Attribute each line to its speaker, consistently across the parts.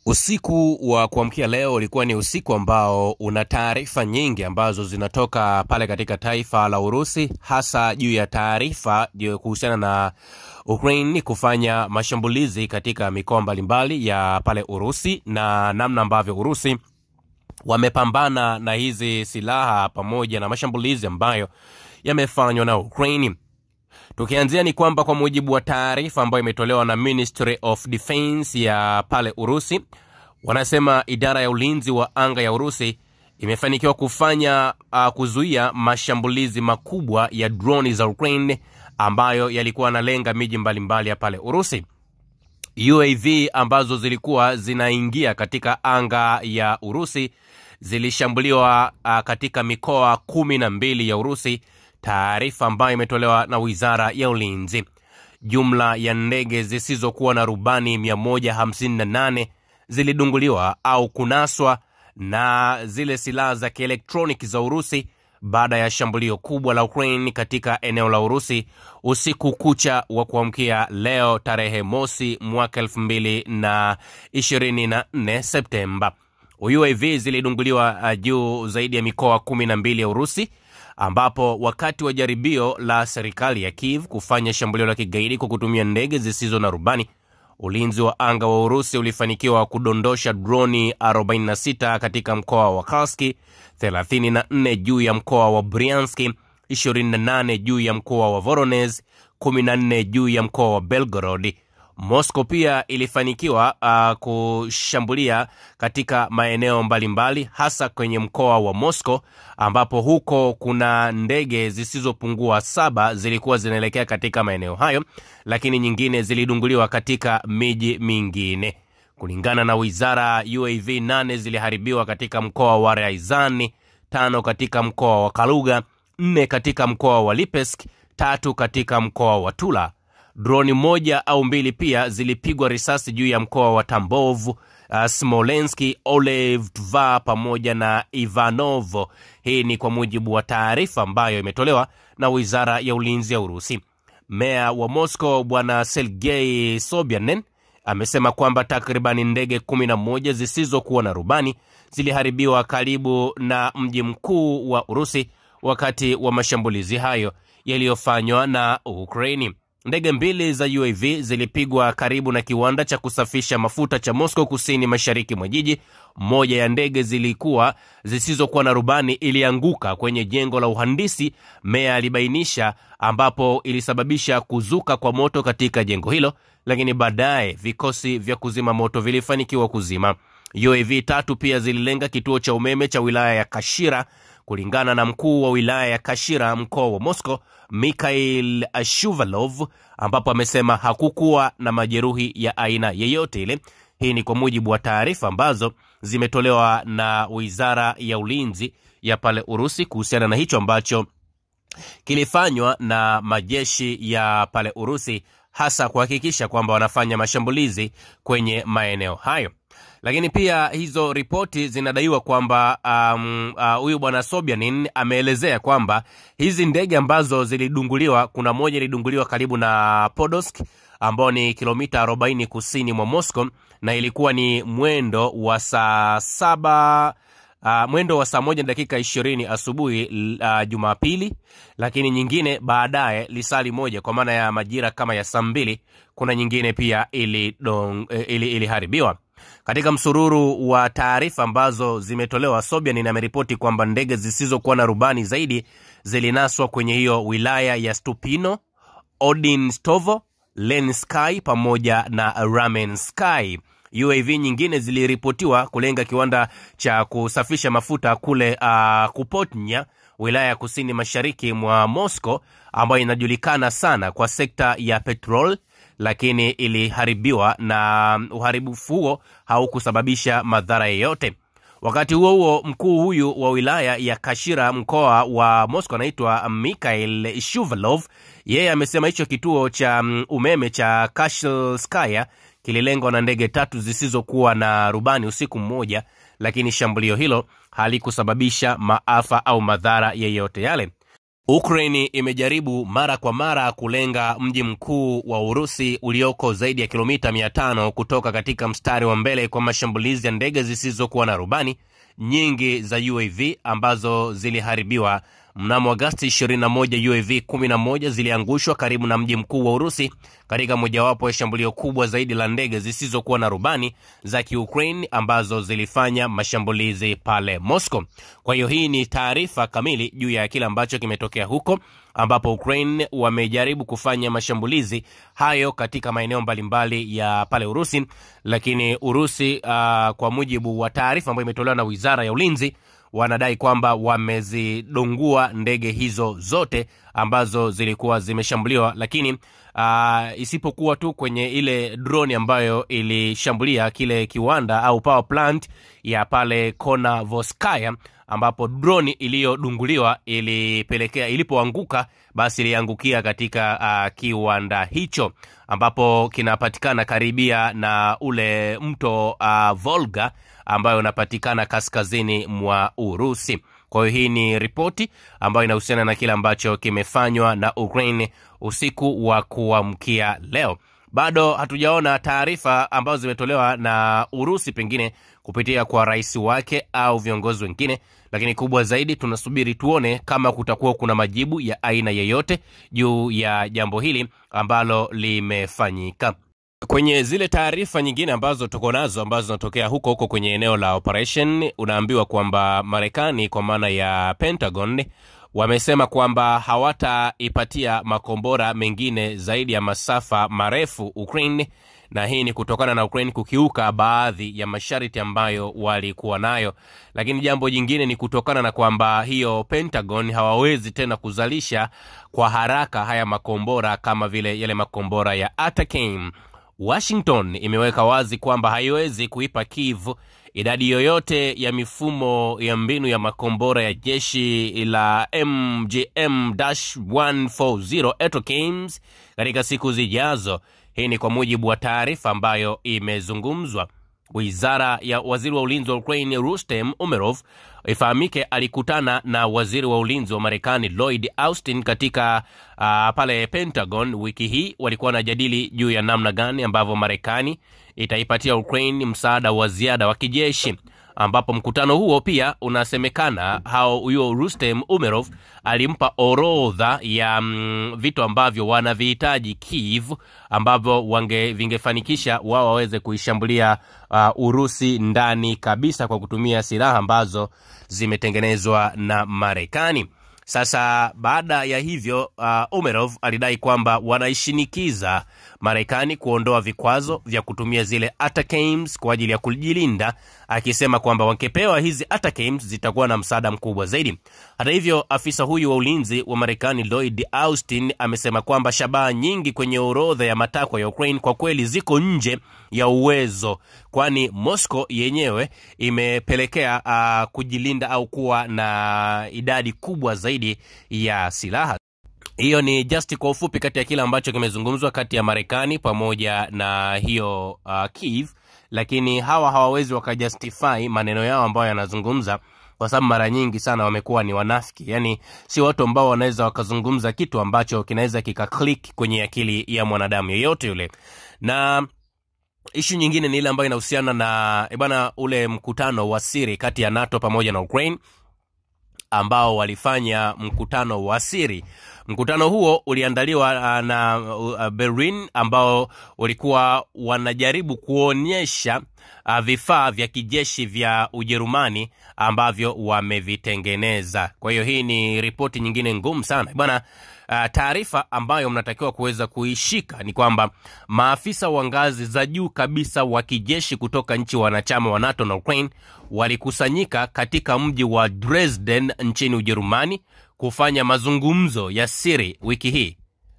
Speaker 1: Usiku wa kuamkia leo ulikuwa ni usiku ambao una taarifa nyingi ambazo zinatoka pale katika taifa la Urusi, hasa juu ya taarifa juu kuhusiana na Ukraine kufanya mashambulizi katika mikoa mbalimbali ya pale Urusi na namna ambavyo Urusi wamepambana na hizi silaha pamoja na mashambulizi ambayo yamefanywa na Ukraine. Tukianzia ni kwamba kwa mujibu wa taarifa ambayo imetolewa na Ministry of Defense ya pale Urusi, wanasema idara ya ulinzi wa anga ya Urusi imefanikiwa kufanya uh, kuzuia mashambulizi makubwa ya droni za Ukraine ambayo yalikuwa yanalenga miji mbalimbali ya pale Urusi. UAV ambazo zilikuwa zinaingia katika anga ya Urusi zilishambuliwa uh, katika mikoa kumi na mbili ya Urusi, taarifa ambayo imetolewa na wizara ya ulinzi. Jumla ya ndege zisizokuwa na rubani 158 zilidunguliwa au kunaswa na zile silaha za kielektroniki za Urusi baada ya shambulio kubwa la Ukraine katika eneo la Urusi usiku kucha wa kuamkia leo tarehe mosi mwaka 2024 Septemba. UAV zilidunguliwa uh, juu zaidi ya mikoa kumi na mbili ya Urusi ambapo wakati wa jaribio la serikali ya Kiev kufanya shambulio la kigaidi kwa kutumia ndege zisizo na rubani, ulinzi wa anga wa Urusi ulifanikiwa kudondosha droni 46 katika mkoa wa Karski, 34 juu ya mkoa wa Bryanski, 28 juu ya mkoa wa Voronezh, 14 juu ya mkoa wa Belgorod. Moscow pia ilifanikiwa uh, kushambulia katika maeneo mbalimbali hasa kwenye mkoa wa Moscow ambapo huko kuna ndege zisizopungua saba zilikuwa zinaelekea katika maeneo hayo, lakini nyingine zilidunguliwa katika miji mingine. Kulingana na wizara, UAV nane ziliharibiwa katika mkoa wa Ryazani, tano katika mkoa wa Kaluga, nne katika mkoa wa Lipetsk, tatu katika mkoa wa Tula droni moja au mbili pia zilipigwa risasi juu ya mkoa wa Tambov, uh, Smolenski, Olev, Tva pamoja na Ivanovo. Hii ni kwa mujibu wa taarifa ambayo imetolewa na wizara ya ulinzi ya Urusi. Meya wa Moscow bwana Sergei Sobyanin amesema kwamba takribani ndege 11 zisizokuwa na rubani ziliharibiwa karibu na mji mkuu wa Urusi wakati wa mashambulizi hayo yaliyofanywa na Ukraini. Ndege mbili za UAV zilipigwa karibu na kiwanda cha kusafisha mafuta cha Moscow kusini mashariki mwa jiji. Moja ya ndege zilikuwa zisizokuwa na rubani ilianguka kwenye jengo la uhandisi, meya alibainisha, ambapo ilisababisha kuzuka kwa moto katika jengo hilo, lakini baadaye vikosi vya kuzima moto vilifanikiwa kuzima. UAV tatu pia zililenga kituo cha umeme cha wilaya ya Kashira kulingana na mkuu wa wilaya ya Kashira mkoa wa Moscow Mikhail Shuvalov, ambapo amesema hakukuwa na majeruhi ya aina yeyote ile. Hii ni kwa mujibu wa taarifa ambazo zimetolewa na wizara ya ulinzi ya pale Urusi kuhusiana na hicho ambacho kilifanywa na majeshi ya pale Urusi, hasa kuhakikisha kwamba wanafanya mashambulizi kwenye maeneo hayo lakini pia hizo ripoti zinadaiwa kwamba huyu um, uh, bwana Sobyanin ameelezea kwamba hizi ndege ambazo zilidunguliwa, kuna moja ilidunguliwa karibu na Podolsk ambao ni kilomita 40 kusini mwa Moscow, na ilikuwa ni mwendo wa saa saba Uh, mwendo wa saa moja na dakika ishirini asubuhi uh, Jumapili, lakini nyingine baadaye lisali moja kwa maana ya majira kama ya saa mbili, kuna nyingine pia iliharibiwa ili, ili katika msururu wa taarifa ambazo zimetolewa, Sobyanin ameripoti kwamba ndege zisizokuwa na rubani zaidi zilinaswa kwenye hiyo wilaya ya Stupino, Odinstovo, Lensky pamoja na Ramensky. UAV nyingine ziliripotiwa kulenga kiwanda cha kusafisha mafuta kule uh, Kupotnya, wilaya ya kusini mashariki mwa Moscow, ambayo inajulikana sana kwa sekta ya petrol lakini iliharibiwa na uharibifu huo haukusababisha madhara yeyote. Wakati huo huo, mkuu huyu wa wilaya ya Kashira mkoa wa Moscow anaitwa Mikhail Shuvalov, yeye amesema hicho kituo cha umeme cha Kashelskaya kililengwa na ndege tatu zisizokuwa na rubani usiku mmoja, lakini shambulio hilo halikusababisha maafa au madhara yeyote yale. Ukraine imejaribu mara kwa mara kulenga mji mkuu wa Urusi ulioko zaidi ya kilomita 500 kutoka katika mstari wa mbele kwa mashambulizi ya ndege zisizokuwa na rubani nyingi za UAV ambazo ziliharibiwa mnamo Agasti 21. UAV 11 ziliangushwa karibu na mji mkuu wa Urusi katika mojawapo ya shambulio kubwa zaidi la ndege zisizokuwa na rubani za Kiukraine ambazo zilifanya mashambulizi pale Moscow. Kwa hiyo hii ni taarifa kamili juu ya kile ambacho kimetokea huko ambapo Ukraine wamejaribu kufanya mashambulizi hayo katika maeneo mbalimbali ya pale Urusi, lakini Urusi uh, kwa mujibu wa taarifa ambayo imetolewa na Wizara ya Ulinzi wanadai kwamba wamezidungua ndege hizo zote ambazo zilikuwa zimeshambuliwa, lakini uh, isipokuwa tu kwenye ile droni ambayo ilishambulia kile kiwanda au power plant ya pale Konavoskaya ambapo droni iliyodunguliwa ilipelekea ilipoanguka basi iliangukia katika uh, kiwanda hicho ambapo kinapatikana karibia na ule mto uh, Volga ambayo unapatikana kaskazini mwa Urusi. Kwa hiyo hii ni ripoti ambayo inahusiana na kile ambacho kimefanywa na Ukraine usiku wa kuamkia leo. Bado hatujaona taarifa ambazo zimetolewa na Urusi, pengine kupitia kwa rais wake au viongozi wengine, lakini kubwa zaidi tunasubiri tuone kama kutakuwa kuna majibu ya aina yeyote juu ya jambo hili ambalo limefanyika. Kwenye zile taarifa nyingine ambazo tuko nazo ambazo zinatokea huko huko kwenye eneo la operation, unaambiwa kwamba Marekani kwa maana ya Pentagon wamesema kwamba hawataipatia makombora mengine zaidi ya masafa marefu Ukraine, na hii ni kutokana na Ukraine kukiuka baadhi ya masharti ambayo walikuwa nayo. Lakini jambo jingine ni kutokana na kwamba hiyo Pentagon hawawezi tena kuzalisha kwa haraka haya makombora kama vile yale makombora ya Atacama. Washington imeweka wazi kwamba haiwezi kuipa Kiev idadi yoyote ya mifumo ya mbinu ya makombora ya jeshi la MGM-140 Atacams katika siku zijazo. Hii ni kwa mujibu wa taarifa ambayo imezungumzwa. Wizara ya waziri wa ulinzi wa Ukraine Rustem Umerov ifahamike, alikutana na waziri wa ulinzi wa Marekani Lloyd Austin katika uh, pale Pentagon wiki hii. Walikuwa wanajadili juu ya namna gani ambavyo Marekani itaipatia Ukraine msaada wa ziada wa kijeshi, ambapo mkutano huo pia unasemekana hao huyo Rustem Umerov alimpa orodha ya mm, vitu ambavyo wanavihitaji Kiev ambavyo wange vingefanikisha wao waweze kuishambulia uh, Urusi ndani kabisa kwa kutumia silaha ambazo zimetengenezwa na Marekani. Sasa baada ya hivyo uh, Umerov alidai kwamba wanaishinikiza Marekani kuondoa vikwazo vya kutumia zile Atacams kwa ajili ya kujilinda, akisema kwamba wangepewa hizi Atacams zitakuwa na msaada mkubwa zaidi. Hata hivyo, afisa huyu wa ulinzi wa Marekani Lloyd Austin amesema kwamba shabaha nyingi kwenye orodha ya matakwa ya Ukraine kwa kweli ziko nje ya uwezo, kwani Moscow yenyewe imepelekea uh, kujilinda au kuwa na idadi kubwa zaidi ya silaha. Hiyo ni just kwa ufupi kati ya kile ambacho kimezungumzwa kati ya Marekani pamoja na hiyo uh, Kiev, lakini hawa hawawezi wakajustify maneno yao ambayo yanazungumza kwa sababu mara nyingi sana wamekuwa ni wanafiki, yaani si watu ambao wanaweza wakazungumza kitu ambacho kinaweza kikaklik kwenye akili ya mwanadamu yeyote yule. Na ishu nyingine ni ile ambayo inahusiana na bwana, ule mkutano wa siri kati ya NATO pamoja na Ukraine ambao walifanya mkutano wa siri. Mkutano huo uliandaliwa na uh, Berlin ambao walikuwa wanajaribu kuonyesha uh, vifaa vya kijeshi vya Ujerumani ambavyo wamevitengeneza. Kwa hiyo hii ni ripoti nyingine ngumu sana bwana. Uh, taarifa ambayo mnatakiwa kuweza kuishika ni kwamba maafisa wa ngazi za juu kabisa wa kijeshi kutoka nchi wanachama wa NATO na Ukraine walikusanyika katika mji wa Dresden nchini Ujerumani kufanya mazungumzo ya siri wiki hii.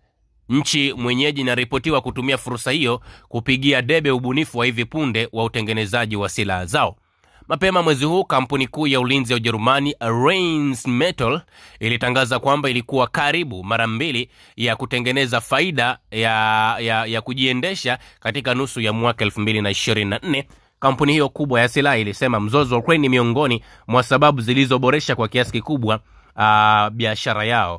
Speaker 1: Nchi mwenyeji inaripotiwa kutumia fursa hiyo kupigia debe ubunifu wa hivi punde wa utengenezaji wa silaha zao. Mapema mwezi huu kampuni kuu ya ulinzi ya Ujerumani Rheinmetall ilitangaza kwamba ilikuwa karibu mara mbili ya kutengeneza faida ya, ya, ya kujiendesha katika nusu ya mwaka 2024. Kampuni hiyo kubwa ya silaha ilisema mzozo wa Ukraine ni miongoni mwa sababu zilizoboresha kwa kiasi kikubwa uh, biashara yao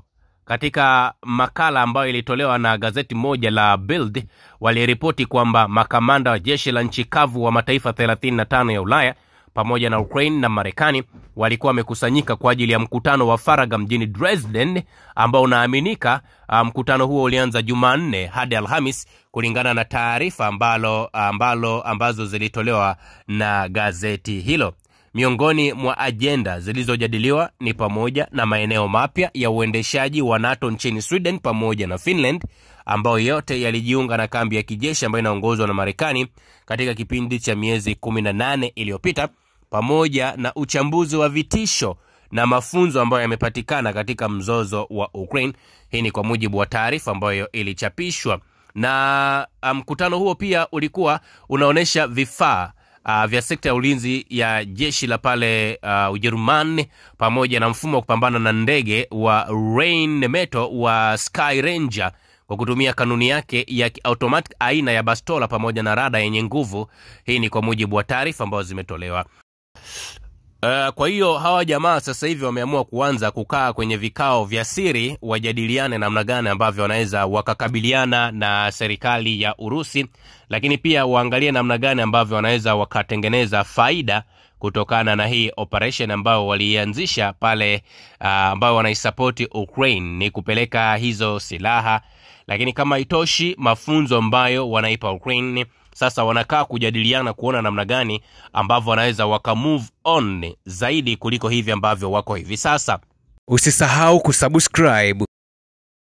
Speaker 1: katika makala ambayo ilitolewa na gazeti moja la Bild waliripoti kwamba makamanda wa jeshi la nchi kavu wa mataifa 35 ya Ulaya pamoja na Ukraine na Marekani walikuwa wamekusanyika kwa ajili ya mkutano wa faragha mjini Dresden ambao unaaminika mkutano huo ulianza Jumanne hadi Alhamis kulingana na taarifa ambalo, ambalo ambazo zilitolewa na gazeti hilo. Miongoni mwa ajenda zilizojadiliwa ni pamoja na maeneo mapya ya uendeshaji wa NATO nchini Sweden pamoja na Finland ambayo yote yalijiunga na kambi ya kijeshi ambayo inaongozwa na Marekani katika kipindi cha miezi 18 iliyopita pamoja na uchambuzi wa vitisho na mafunzo ambayo yamepatikana katika mzozo wa Ukraine. Hii ni kwa mujibu wa taarifa ambayo ilichapishwa na mkutano um, huo pia ulikuwa unaonyesha vifaa uh, vya sekta ya ulinzi ya jeshi la pale uh, Ujerumani pamoja na mfumo wa kupambana na ndege wa Rheinmetall wa Sky Ranger kwa kutumia kanuni yake ya automatic aina ya bastola pamoja na rada yenye nguvu. Hii ni kwa mujibu wa taarifa ambazo zimetolewa. Uh, kwa hiyo hawa jamaa sasa hivi wameamua kuanza kukaa kwenye vikao vya siri wajadiliane namna gani ambavyo wanaweza wakakabiliana na serikali ya Urusi, lakini pia waangalie namna gani ambavyo wanaweza wakatengeneza faida kutokana na hii operation ambayo waliianzisha pale, uh, ambayo wanaisapoti Ukraine ni kupeleka hizo silaha, lakini kama itoshi mafunzo ambayo wanaipa Ukraine sasa wanakaa kujadiliana kuona namna gani ambavyo wanaweza waka move on zaidi kuliko hivi ambavyo wako hivi sasa.
Speaker 2: Usisahau kusubscribe,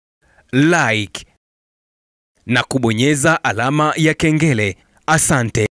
Speaker 2: like na kubonyeza alama ya kengele. Asante.